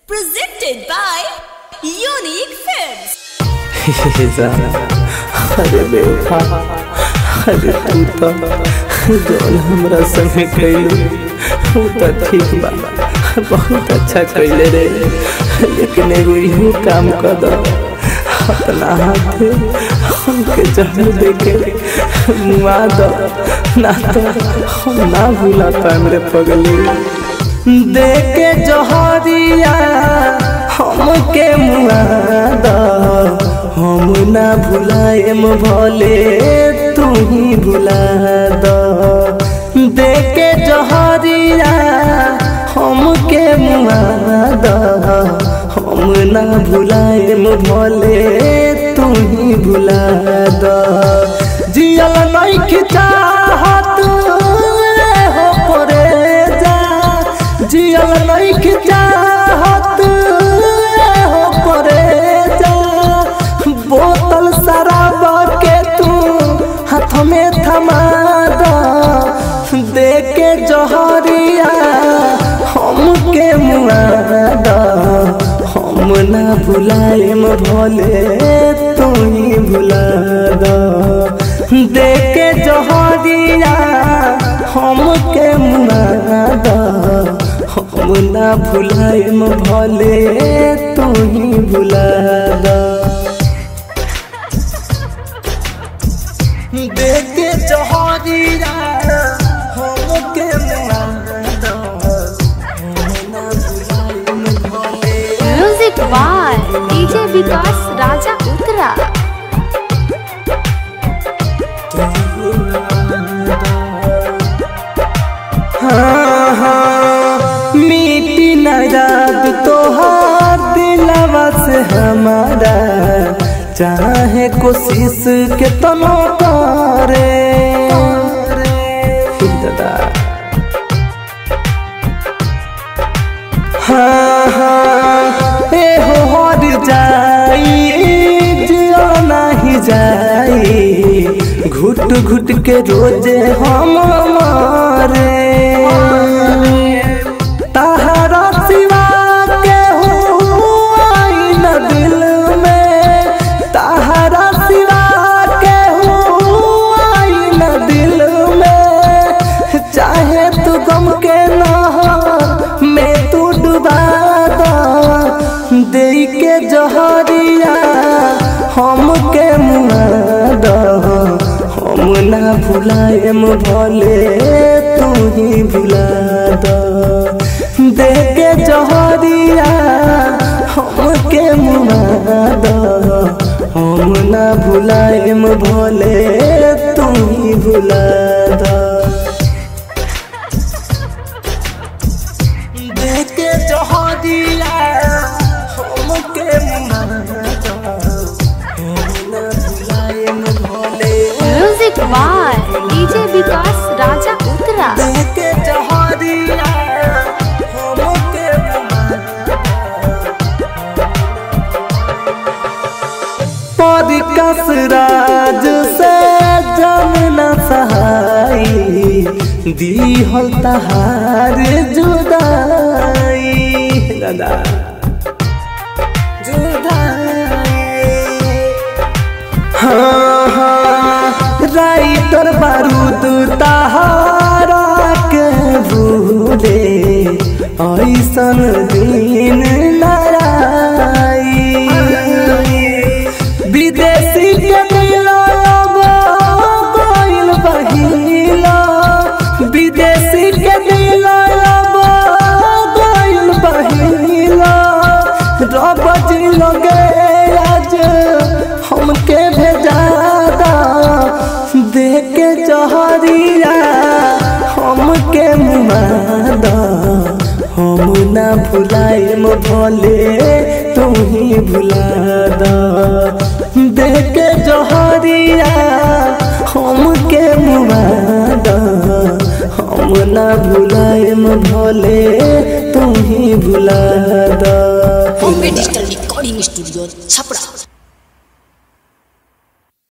Presented by Unique Films. अरे बेवफा अरे तू तो जौन हमरा संगे कैलू वो तो ठीक बा बहुत अच्छा कैले रे लेकिन एगो इहो काम कर दो अपना हाथ हमके जहर देके मुआ दो ना तो हम ना भूला पाएम रे पगली देके जहरिया हमके मुआ दो हम ना भुलाएम भले तू ही भुला दो देके जहरिया हमके मुआ दो हम ना भुलाएम भले तू ही भुला दो जियल नहीं खिचाहत हो परे जा जियल नहीं चाहत हो करे जा बोतल शराब के तू हाथ में थमा दो दे के जहरिया हमके मुआ दो हम ना भुलाएम भले तू ही भुला दो दे के जहरिया हमके मुआ दो हम ना भुलाएम भले तू ही भुला दो देखे जहरिया हमके मुआ दो हम ना भुलाएम भले music by DJ Vikas Raja Uttara हाँ हाँ मिट्टी न याद तोहार दिलवा से हमारा चाहे कोशिश के तनो करे दादा हाँ हाँ ए हो हर जाई जियो नहीं जाई घुट घुट के रोजे हम मारे तहरा सिवा के आई न दिल में तहरा सिवा के आई न दिल में चाहे तू गम के नहर में तू डुबा दो दे के जहरिया हमके मुआ दो हम ना भुलाएम भले तू ही भुला दो दे के जहरिया हमके मुआ दो हम ना भुलाएम भले तू ही भुला दो देखे जहरिया हमके मुआ दो हम ना भुलाएम भले music by DJ Vikas Raja Uttara देखे जहरिया हमके मुआ पर कसराज से जमना सहाई दीहल तहार जुदाई दादा जुदाई हाँ हाँ राइटर बारूद तहारा के भूले ऐसन दिन नाराई विदेशी के मिला गइल बहिला विदेशी के मिला गइल बहिला रब जी लगे आज हमके भेजा दा दे के जहरिया हमके मुआ दा हम ना भुलाएम भले तू ही भुला दा दे के जहरिया हमके मुआ दा हम ना भुलाएम भले तू ही भुला दा Bombay Digital Recording Studio, Chapra.